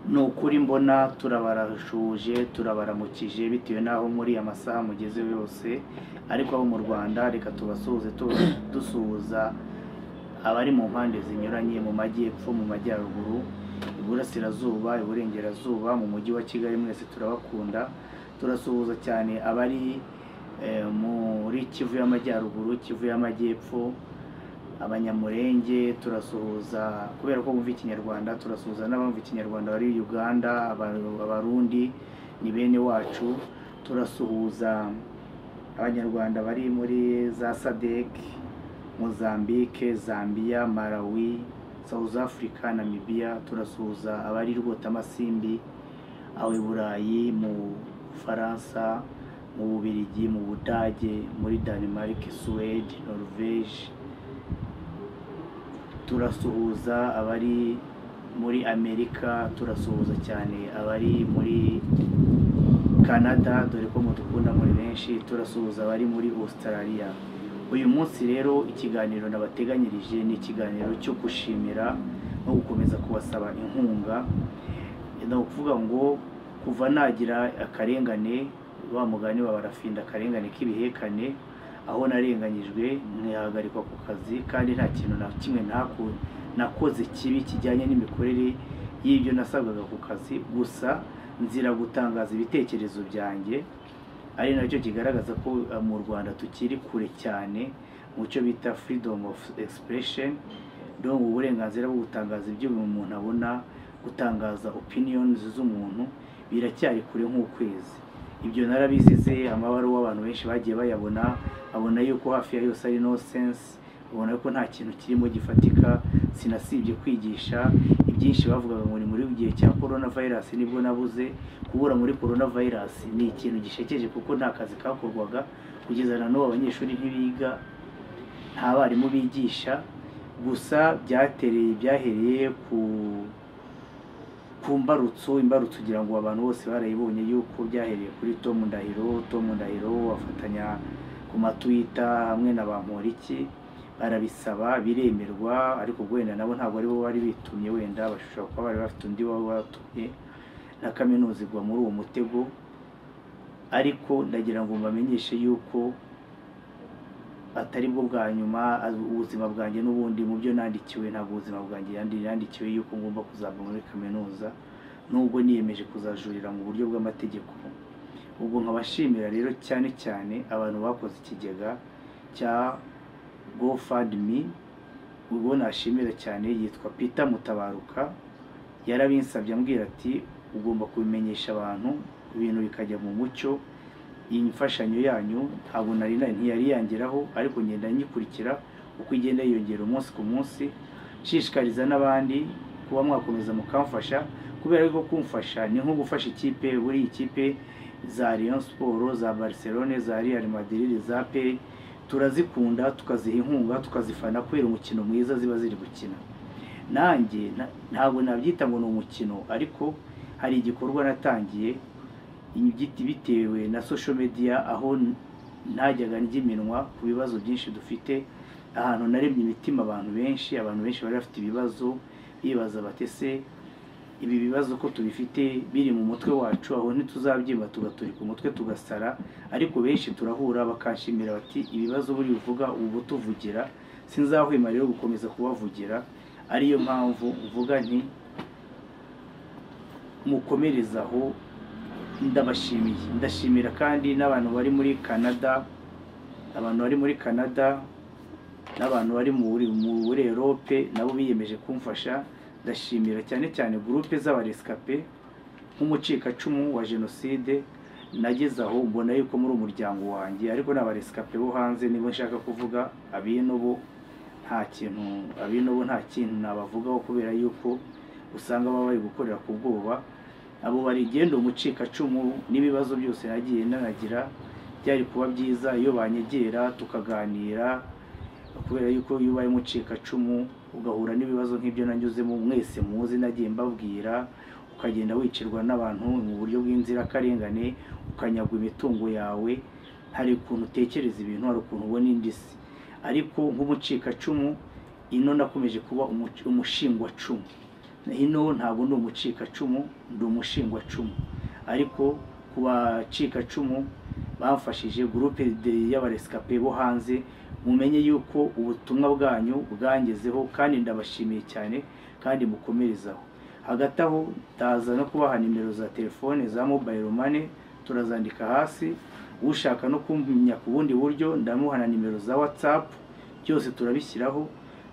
ni ukuri mbona turabarahuje turabaramukije bitewe n'aho muri amasaha mugeze yose ariko abo mu rwanda reka tubasuhuze tu- dusuhuza abari mu mpande zinyuranye mu majyepfo mu majyaruguru iburasirazuba iburengerazuba mu mujyi wa kigali mwese turabakunda turasuhuza cyane abari eh, muri kivu y'amajyaruguru kivu y'amajyepfo abanyamurenge turasuhuza kubera ko bumva ikinyarwanda turasuhuza n'abumva ikinyarwanda bari uganda Aba- abarundi ni bene wacu turasuhuza abanyarwanda bari muri za sadek mozambique zambia malawi south africa namibia turasuhuza abari rwotamasimbi aho i burayi mu bufaransa mu bubiligi mu budage muri danemark suwede norvege turasuhuza abari muri amerika turasuhuza cyane abari muri canada dore ko mudukunda muri benshi turasuhuza abari muri australia uyu munsi rero ikiganiro nabateganyirije ni ikiganiro cyo gushimira no gukomeza kubasaba inkunga ni ukuvuga ngo kuva nagira akarengane wa mugani wa barafinda akarengane k'ibihekane aho narenganyijwe ntihagarikwa ku kazi kandi nta kintu na kimwe ntaku- nakoze kibi kijyanye n'imikorere y'ibyo nasabwaga ku kazi gusa nzira gutangaza ibitekerezo byanjye ari nacyo kigaragaza ko eh, mu rwanda tukiri kure cyane mu cyo bita freedom of expression donc uburenganzira bwo gutangaza ibyo buri muntu abona gutangaza opinions z'umuntu biracyari kure nk'ukwezi ibyo narabizize amabaruwa abantu benshi bagiye bayabona abona yuko hafi ya yose ari no sense ubona ko nta kintu kirimo gifatika sinasibye kwigisha ibyinshi bavugaga ngo ni muri gihe cya corona virus nibwo nabuze kubura muri corona virus ni ikintu gishekeje kuko nta kazi kakorwaga kugeza na n'ubu abanyeshuri ntibiga nta barimu bigisha gusa byatereye byahereye ku ku mbarutso imbarutso ugira ngo abantu bose barayibonye yuko byahereye kuri Tom Ndahiro Tom Ndahiro afatanya ku matwita hamwe na bamporiki barabisaba biremerwa ariko ubwo wenda nabo ntabwo aribo bari bitumye wenda bashobora kuba bari bafite undi baba batumye na kaminuza igwa muri uwo mutego ariko ndagira ngo mbamenyeshe yuko atari bwo bwa nyuma az- ubuzima bwanjye n'ubundi mu byo nandikiwe ntabwo ubuzima bwanjye yandi- yandikiwe yuko ngomba kuzava muri kaminuza nubwo niyemeje kuzajurira mu buryo bw'amategeko ubwo nkabashimira rero cyane cyane abantu bakoze ikigega cya gofandimi ubwo nashimira cyane yitwa peter mutabaruka yarabinsabye ambwira ati ugomba kubimenyesha abantu ibintu bikajya mu mucyo iyi mfashanyo yanyu ntabwo nari na- ntiyari yangeraho ariko ngenda nyikurikira uko igenda yiyongera umunsi ku munsi nshishikariza n'abandi kuba mwakomeza mukamfasha kubera ko kumfasha ni nko gufasha ikipe buriya ikipe za Rayon Sport za Barcelone za Real Madrid za PEI turazikunda tukaziha inkunga tukazifana kubera umukino mwiza ziba ziri gukina nanjye na- ntabwo nabyita ngo ni umukino ariko hari igikorwa natangiye igiti bitewe na social media aho n- ntajyaga ndya iminwa ku bibazo byinshi dufite ahantu naremye imitima abantu benshi abantu benshi bari bafite ibibazo bibaza batese ibi bibazo ko tubifite biri mu mutwe wacu aho ntituzabyimba tugaturika umutwe tugasara ariko benshi turahura bakanshimira bati ibibazo buri uvuga ubu tuvugira sinzahwema rero gukomeza kubavugira ariyo mpamvu mvuga nti mukomereze aho ndabashimiye ndashimira kandi n'abantu bari muri canada abantu bari muri canada n'abantu bari muri muri erope nabo biyemeje kumfasha ndashimira cyane cyane gurupe z'abaresikape nk'umucikacumu wa jenoside nageze aho mbona yuko muri umuryango wanjye ariko n'abaresikape bo hanze nibo nshaka kuvuga abino bo nta kintu abino bo nta kintu nabavugaho kubera yuko usanga baba bari gukorera ku bwoba abo barigenda umucikacumu n'ibibazo byose nagiye nanagira byari kuba byiza iyo banyegera tukaganira kubera yuko iyo ubaye umucikacumu ugahura n'ibibazo nk'ibyo nanyuzemo mwese muzi nagiye mbabwira ukagenda wicirwa n'abantu mu buryo bw'inzirakarengane ukanyagwa imitungo yawe hari ukuntu utekereza ibintu hari ukuntu ubona indi si ariko nk'umucikacumu ino nakomeje kuba umuci- umushingwacumu hino ntabwo ndi umucikacumu ndi umushingwacumu ariko ku bacikacumu bamfashije gurupe y'abaresikape bo hanze mumenye yuko ubutumwa bwanyu bwangezeho kandi ndabashimiye cyane kandi mukomerezaho hagati aho ndaza no kubaha nimero za telefone za mobayiro mane turazandika hasi ushaka no kumenya ku bundi buryo ndamuha na nimero za watsapu byose turabishyiraho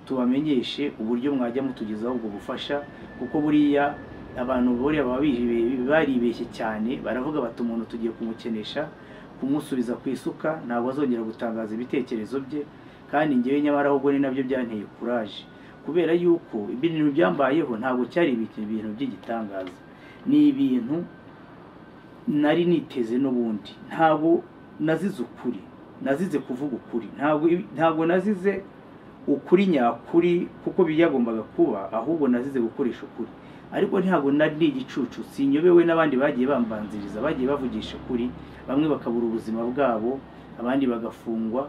tubamenyeshe uburyo mwajya mutugezaho ubwo bufasha kuko buriya abantu buriya baba bihibe- baribeshye cyane baravuga bati umuntu tugiye kumukenesha kumusubiza ku isuka ntabwo azongera gutangaza ibitekerezo bye kandi ngewe nyamara ahubwo ni nabyo byanteye kuraje kubera yuko ibintu byambayeho ntabwo cyari ibintu ibintu by'igitangaza ni ibintu nari niteze n'ubundi ntabwo nazize ukuri nazize kuvuga ukuri ntabwo ntabwo nazize ukuri nyakuri kuko byagombaga kuba ahubwo nazize gukoresha ukuri ariko ntabwo nari ndi igicucu sinyobewe n'abandi bagiye bambanziriza bagiye bavugisha ukuri bamwe bakabura ubuzima bwabo abandi bagafungwa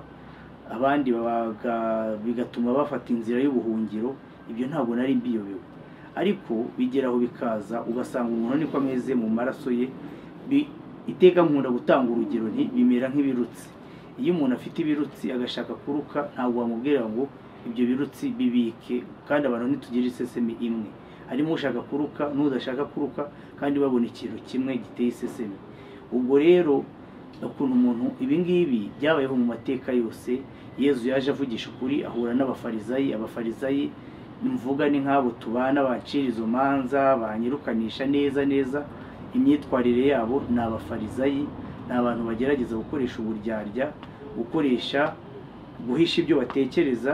abandi babaga- bigatuma bafata inzira y'ubuhungiro ibyo ntabwo nari mbiyobewe ariko bigeraho bikaza ugasanga umuntu niko ameze mu maraso ye Bi- iteka nkunda gutanga urugero nti bimera nk'ibirutsi iyo umuntu afite ibirutsi agashaka kuruka ntabwo wamubwira ngo ibyo birutsi bibike kandi abantu ntitugire iseseme imwe harimo ushaka kuruka n'udashaka kuruka kandi babona ikintu kimwe giteye iseseme ubwo rero ukuntu umuntu ibi ngibi byabayeho mu mateka yose yezu yaje avugisha ukuri ahura n'abafarizayi abafarizayi mvuga ni nk'abo tubana bacira izo manza banyirukanisha neza neza imyitwarire yabo ni abafarizayi ni abantu bagerageza gukoresha uburyarya gukoresha guhisha ibyo batekereza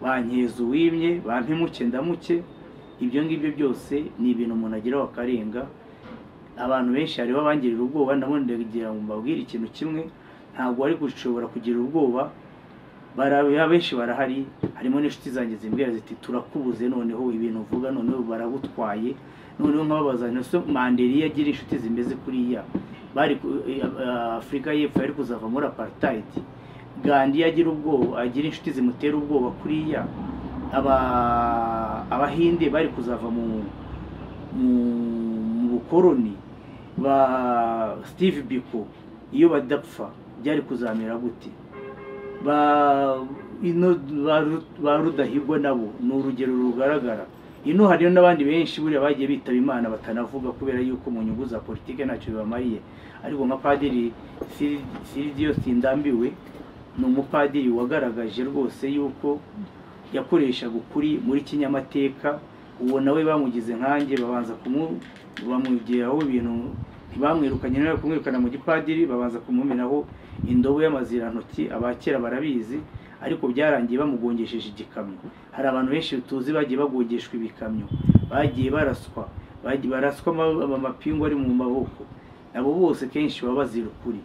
bankeza uwimye bampimuke ndamuke ibyo ngibyo byose ni ibintu umuntu agiraho akarenga abantu benshi hariho abangirira ubwoba ndabona ndagira ngo mbabwire ikintu kimwe ntabwo bari gushobora kugira ubwoba baraba benshi barahari harimo n'inshuti zanjye zimbwira ziti turakubuze noneho ibintu uvuga noneho baragutwaye noneho nkababaza ntese manderiya agira inshuti zimeze kuriya bari ku- eh, eh, afurika y'epfo yari kuzava muri apartheid gandhi iyo agira ubwoba agira inshuti zimutera ubwoba kuriya aba- abahinde bari kuzava mu mu- mu bukoroni ba steve biko iyo badapfa byari kuzamera gute ba ino ba Ru- ba rudahigwa nabo ni urugero rugaragara ino hariyo n'abandi benshi buriya bagiye bitaba imana batanavuga kubera yuko mu nyungu za politike ntacyo bibamariye ariko nka padiri Sir- siridiyo sindambiwe ni umupadiri wagaragaje rwose yuko yakoreshaga ukuri muri kinyamateka uwo nawe bamugize nkanjye babanza kumu- bamugeraho ibintu ntibamwirukanye nawe kumwirukana mu gipadiri babanza kumumenaho indobo y'amazirantoki abakera barabizi ariko byarangiye bamugongesheje igikamyo hari abantu benshi tuzi bagiye bagongeshwa ibikamyo bagiye baraswa bagiye baraswa ama- amapingu ari mu maboko abo bose kenshi baba bazira ukuri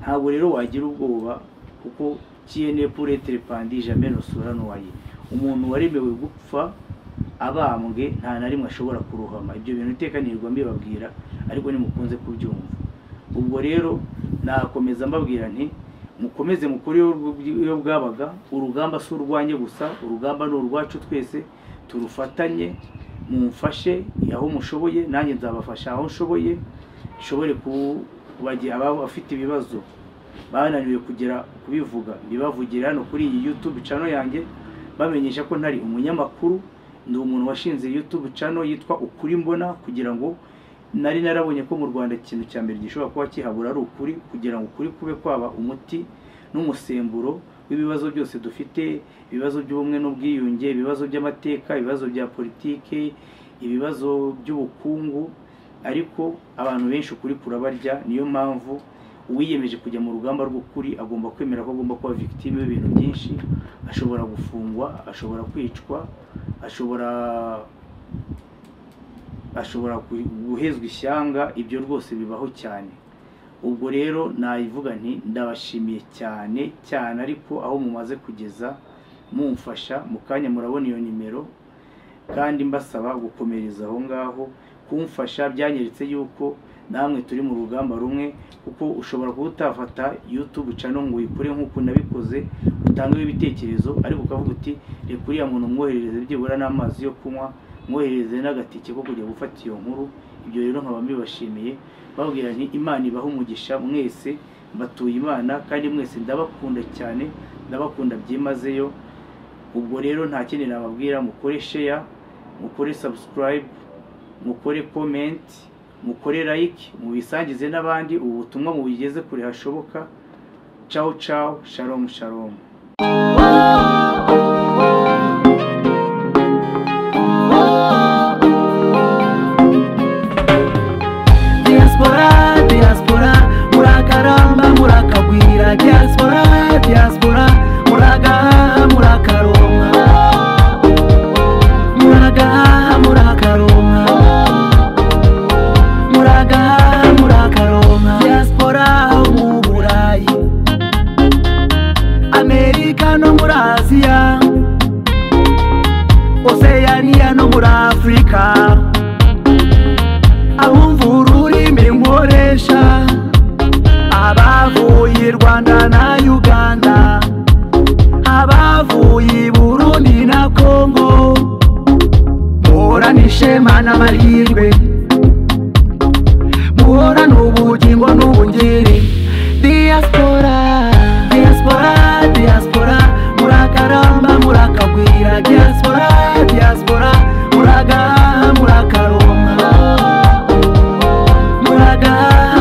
ntabwo rero wagira ubwoba kuko kiyene pure terepandi jamai nosura noye umuntu waremewe gupfa abambwe nta na rimwe ashobora kurohama ibyo bintu iteka nirwa mbibabwira ariko nimukunze kubyumva ubwo rero nakomeza mbabwira nti mukomeze mukore iyo bwabaga urugamba si urwanjye gusa urugamba ni urwacu twese turufatanye mumfashe aho mushoboye nanjye nzabafasha aho nshoboye nshobore kubagira abafite ibibazo bananiwe kugera kubivuga bibavugira hano kuri iyi youtube channel yanjye bamenyesha ko ntari umunyamakuru ndi umuntu washinze youtube channel yitwa ukuri mbona kugira ngo nari narabonye ko mu rwanda ikintu cya mbere gishobora kuba kihabura ari ukuri kugira ngo ukuri kube kwaba umuti n'umusemburo w'ibibazo byose dufite ibibazo by'ubumwe n'ubwiyunge ibibazo by'amateka ibibazo bya politike ibibazo by'ubukungu ariko abantu benshi ukuri kurabarya niyo mpamvu uwiyemeje kujya mu rugamba rw'ukuri agomba kwemera ko agomba kuba victime y'ibintu byinshi ashobora gufungwa ashobora kwicwa ashobora ashobora gu- guhezwa ishyanga ibyo rwose bibaho cyane ubwo rero nayivuga nti ndabashimiye cyane cyane ariko aho mumaze kugeza mumfasha mu kanya murabona iyo nimero kandi mbasaba gukomereza aho ngaho kumfasha byanyeretse yuko namwe turi mu rugamba rumwe kuko ushobora kuba utafata youtube channel ngo uyikore nk'uko nabikoze utangeho ibitekerezo ariko ukavuga uti reka uriya muntu umwoherereze byibura n'amazi yo kunywa mwohereze n'agatike ko kujya gufata iyo nkuru ibyo rero nkaba mbibashimiye babwira nti imana ibaha umugisha mwese mbatuye imana kandi mwese ndabakunda cyane ndabakunda byimazeyo ubwo rero nta kindi nababwira mukore sheya mukore subscribe mukore comment mukore like mubisangize n'abandi ubu butumwa mubigeze kure hashoboka ciao ciao shalom shalom diaspora diaspora murakaramba murakagwira diaspora diaspora muragaha murakaronka muragaha murakaronka muragaha murakaronka diaspora ho mu burayi amerika no muri aziya oseyaniya no muri afurika abumvura ururimi nkoresha abavuye i rwanda na uganda abavuye i burundi na kongo muhorane ishema n'amahirwe muhorane ubugingo n'ubungeri diaspora diaspora diaspora murakaramba murakagwira diaspora diaspora muragaha murakaronka muraga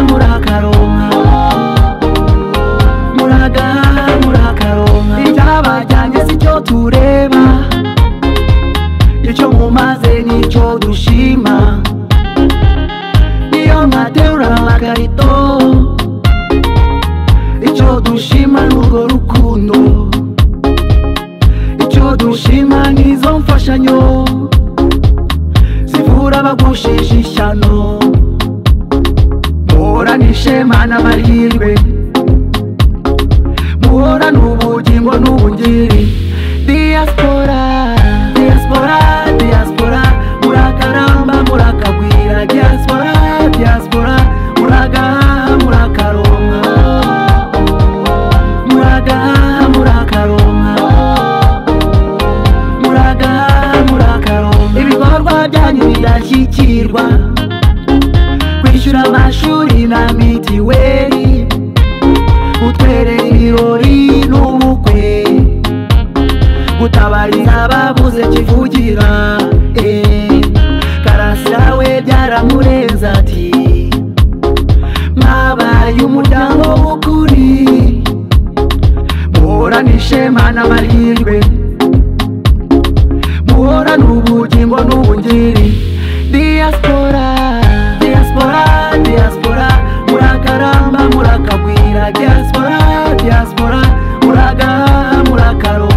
murakaronka muraga murakaronka ibyabajyanye si cyo tureba icyo mumaze nicyo dushima niyo nkaterura amakarito icyo dushima n'urwo rukundo icyo dushima n'izo mfashanyo zivura abagushije ishyano muhorane ishema n'amahirwe muhorane ubugingo n'ubungeri diaspora diaspora diaspora murakaramba murakagwira diaspora diaspora muragaha murakaronka muragaha murakaronka muragaha murakaronka ibikorwa byanyu birashyikirwa kwishyura amashuri na mitiweli utwerera ibirori n'ubukwe gutabariza ababuze kivugira eh. karasira we byaramurenze ati mwabaye umuryango w'ukuri muhorane ishema n'amahirwe muhorane ubugingo n'ubungeri diaspora diaspora diaspora murakaramba murakagwira diaspora diaspora muragaha murakaronka